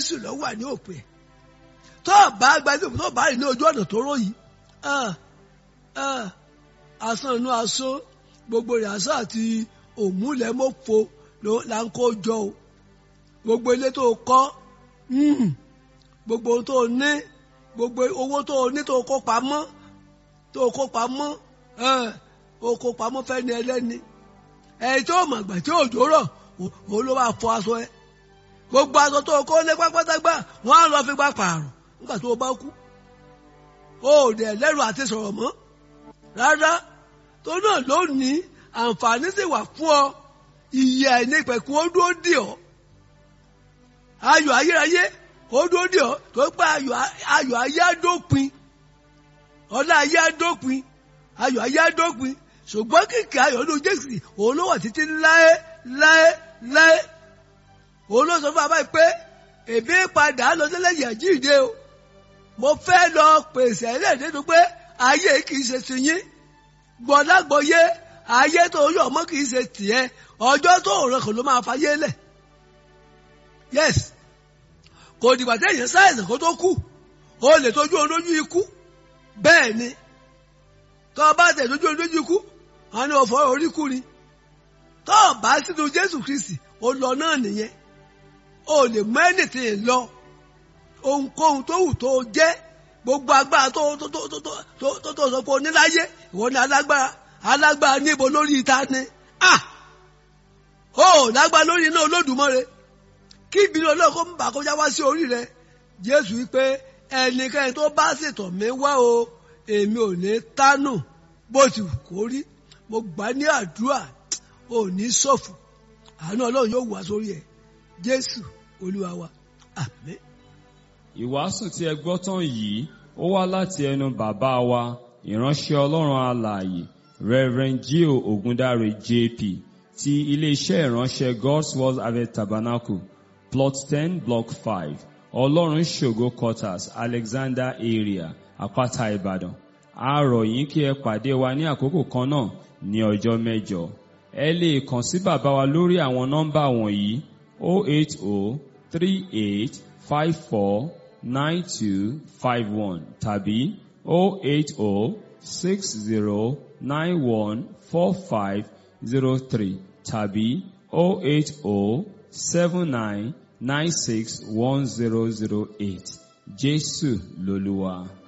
jésù ló wà ní òpin tó bá gbajú tó bá rìn ní ojú ọ̀nà tó rò yìí asán inú asán gbogbo rẹ̀ asán àti òmùlẹ́mọ́fo là ń kó jọ o gbogbo ilé tó kọ́ gbogbo ohun tó ní gbogbo owó tó ní tó kó pamọ́ tó kó pamọ́ ó kó pamọ́ fẹ́ni ẹlẹ́ni ẹ̀yìn tó mọ̀ àgbà tí òjò rọ̀ òun ló máa fọ aṣọ ẹ gbogbo aṣọ tó kó lé pátágbá wọn á lọ fi gbà pààrọ̀ nígbà tó o bá kú ó dẹ̀ lẹ́rù àti sọ̀rọ̀ mọ́ rárá tó náà lónìí àǹfààní sì wà fún ọ ìyè àìní ìpẹ̀kun ó dúró dì ọ́ ayọ̀ ayérayé ó dúró dì ọ́ tó pé ayọ̀ ayé àdópin ọlá ayé àdópin ayọ̀ ayé àdópin ṣùgbọ́n kìkì ayọ̀ ló jésù òun ló wà títí láé láé láé òun ló sọ fún abáyé pé èmi padà lọ sílẹ̀ yẹ̀ jíde o mo fẹ́ lọ pèsè ẹlẹ́dẹ̀ẹ́dẹ́ pé ayé kì í ṣe tiyín gbọ́dágbọ́yé ayé tó yọ̀ mọ́ kì í ṣe tiẹ̀ ọjọ́ tó rẹ̀ kò ló máa fayé lẹ̀ yes kò dìgbà téèyàn sáyẹ̀sì kó tó kú o lè tójú ohun lójú ikú bẹ́ẹ̀ ni tó o bá tẹ̀ tójú ohun lójú ikú wọn ni òfò orí kú ni tó o bá sínú Jésù Kristi o lọ náà nìyẹn o lè mọ ẹnìtì lọ ohunkóhun tó wù tó o jẹ́ gbogbo agbára tó tó tó tó tó tó tó sọ pé o ní láyé ìwọ ni alágbára alágbára níbo lórí ìta ni ah o lágbára lórí iná Olódùmarè kí ìbínú Ọlọ́run kó ń bà kọjá wá sí orí rẹ Jésù wípé ẹnikẹ́ni tó bá ṣètò mi wá o èmi ò ní tánù bó ti wù kó rí mo gbà ní àdúrà ò ní ṣọ̀fọ̀ àánú Ọlọ́run yóò wá sórí ẹ Jésù Olúwa wa àmín. Ìwàásù tí ẹ gbọ́ tán yìí ó wá láti ẹnu bàbá wa ìránṣẹ́ Ọlọ́run alààyè Reverend Gio Ogundare JP ti iléeṣẹ́ ìránṣẹ́ God's Word Harvest Tabernacle plot ten block five Ọlọ́run ṣògo quarters Alexander area Àpáta Ìbàdàn a rọ̀ yín kí ẹ pàdé wa ní àkókò kan náà ní ọjọ́ mẹ́jọ ẹ lè kàn sí bàbá wa lórí àwọn nọ́mbà wọ̀nyí 080 38 54 9251 tàbí 080 60 91 4503 tàbí 080 79 96 1008 Jésù lolúwa.